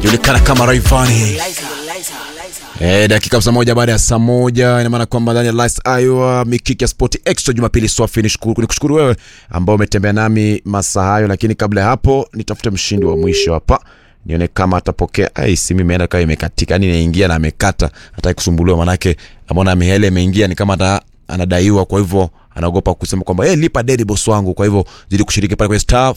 julikana kama Rayvanny. Eh, dakika hamsini na moja baada ya saa moja ina maana kwamba ndani ya Last Iowa mikiki ya Sport Extra Jumapili swafi. Nishukuru nikushukuru wewe ambao umetembea nami masaa hayo, lakini kabla ya hapo nitafute mshindi wa mwisho hapa nione kama atapokea. Ai, simu imeenda kama imekatika, yani inaingia na amekata, hataki kusumbuliwa, manake ameona mihele imeingia, ni kama ata, anadaiwa, kwa hivyo anaogopa kusema kwamba hey, lipa deni boss wangu. Kwa hivyo zidi kushiriki pale kwenye star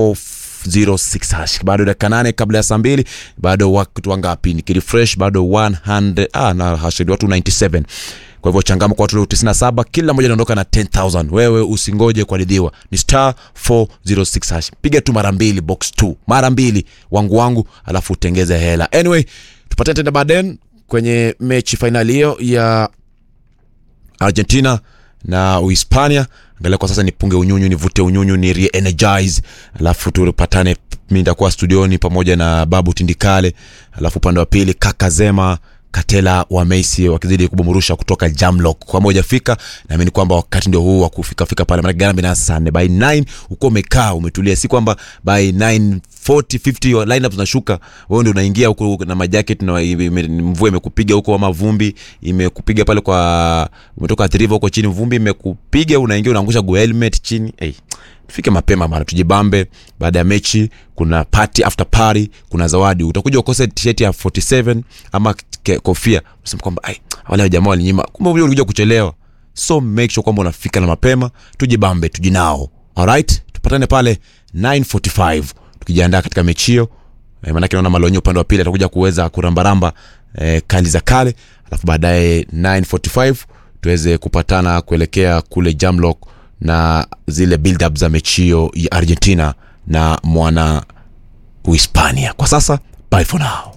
406 hash. Bado dakika nane kabla ya saa mbili, bado watu wangapi? Nikirefresh bado 100 ah, na hash watu 97 kwa hivyo changama kwa watu 97 kila mmoja anaondoka na 10000 wewe usingoje kuadhibiwa ni star 406 hash piga tu mara mbili box 2 mara mbili wangu wangu alafu utengeze hela anyway tupatane tena baadaye kwenye mechi fainali hiyo ya argentina na uhispania angalia kwa sasa nipunge unyunyu nivute unyunyu ni re-energize alafu tupatane mi nitakuwa studioni pamoja na babu tindikale alafu upande wa pili kaka zema katela wa Messi wakizidi kubumurusha kutoka Jamlock kwa moja fika naamini kwamba wakati ndio huu wa kufika fika pale maana Ghana na Sunday by 9 uko umekaa umetulia si kwamba by 9 40 50 lineup zinashuka wewe ndio unaingia huko na majacket na ime- mvua imekupiga huko ama vumbi imekupiga pale kwa umetoka Athi River huko chini vumbi imekupiga unaingia unaangusha go helmet chini hey tufike mapema mara tujibambe baada ya mechi kuna party after party kuna zawadi utakuja ukose t-shirt ya 47 ama ke- kofia unasema kwamba ai wale jamaa walinyima kumbe wewe ulikuja kuchelewa so make sure kwamba unafika na mapema tujibambe tujinao alright tupatane pale 945 tukijiandaa katika mechi hiyo eh, maanake naona malonyo upande wa pili atakuja kuweza kurambaramba eh, kali za kale alafu baadaye 945 tuweze kupatana kuelekea kule jamlock na zile build up za mechio ya argentina na mwana uhispania kwa sasa bye for now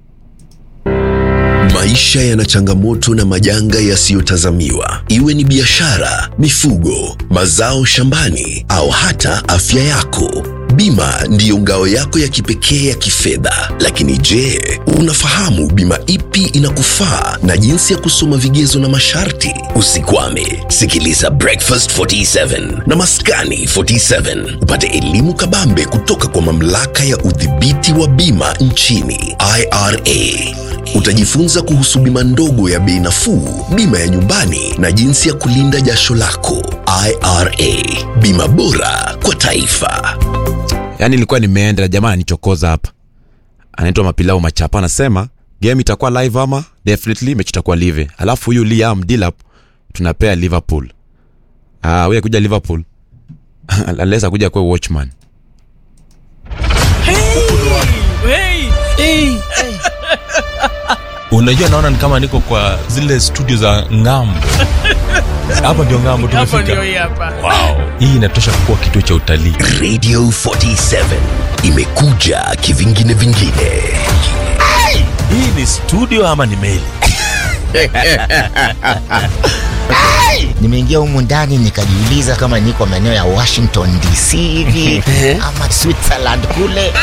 Maisha yana changamoto na majanga yasiyotazamiwa, iwe ni biashara, mifugo, mazao shambani au hata afya yako. Bima ndiyo ngao yako ya kipekee ya kifedha. Lakini je, unafahamu bima ipi inakufaa na jinsi ya kusoma vigezo na masharti? Usikwame, sikiliza Breakfast 47 na Maskani 47 upate elimu kabambe kutoka kwa mamlaka ya udhibiti wa bima nchini IRA. Utajifunza kuhusu bima ndogo ya bei nafuu, bima ya nyumbani na jinsi ya kulinda jasho lako. IRA, bima bora kwa taifa. yaani nilikuwa nimeenda jamaa ananichokoza hapa anaitwa mapilau machapa anasema game itakuwa live ama definitely mechi itakuwa live alafu huyu liam dilap tunapea liverpool ah huyu kuja liverpool unless akuja kuwa watchman unajua naona ni kama niko kwa zile studio za ngambo hapa ndio ngambo hapo tumefika ndio hii hapa wow. hii inatosha kuwa kituo cha utalii Radio 47 imekuja kivingine vingine. hii ni studio ama ni meli nimeingia humu ndani nikajiuliza kama niko maeneo ya washington dc hivi ama switzerland kule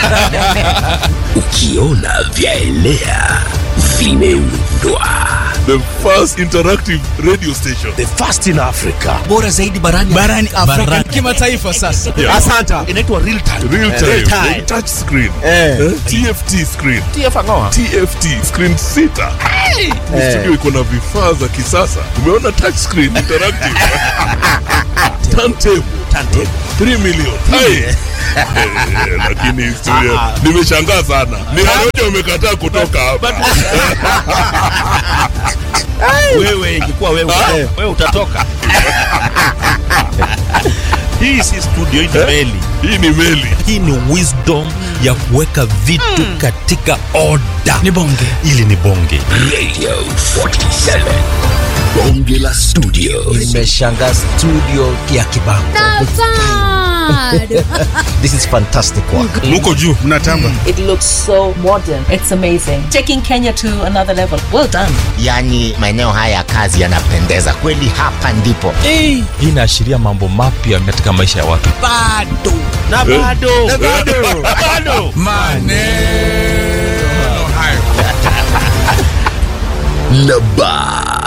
Ukiona vyaelea vimeundwa. the first interactive radio station The first in Africa. bora zaidi barani barani afrika kimataifa sasa Inaitwa real time. real time, Real time. touch screen eh? tft screen tft screen sita Ni studio iko na vifaa za kisasa umeona touch screen interactive turntable 3 million Hai. Eh, lakini studio nimeshangaa sana ni Warioja wamekataa kutoka hapa wewe ingekuwa wewe, wewe utatoka hii si studio hii ni meli hii ni meli hii ni wisdom ya kuweka vitu katika oda ni bonge ili ni bonge Radio 47. Bonge la studio. nimeshanga studio ya kibango this is fantastic work muko juu It looks so modern. It's amazing. Taking Kenya to another level. Well done. yaani maeneo haya ya kazi yanapendeza kweli hapa ndipo hii inaashiria mambo mapya katika maisha ya watu bado na bado na bado bado maneno hayo Na ba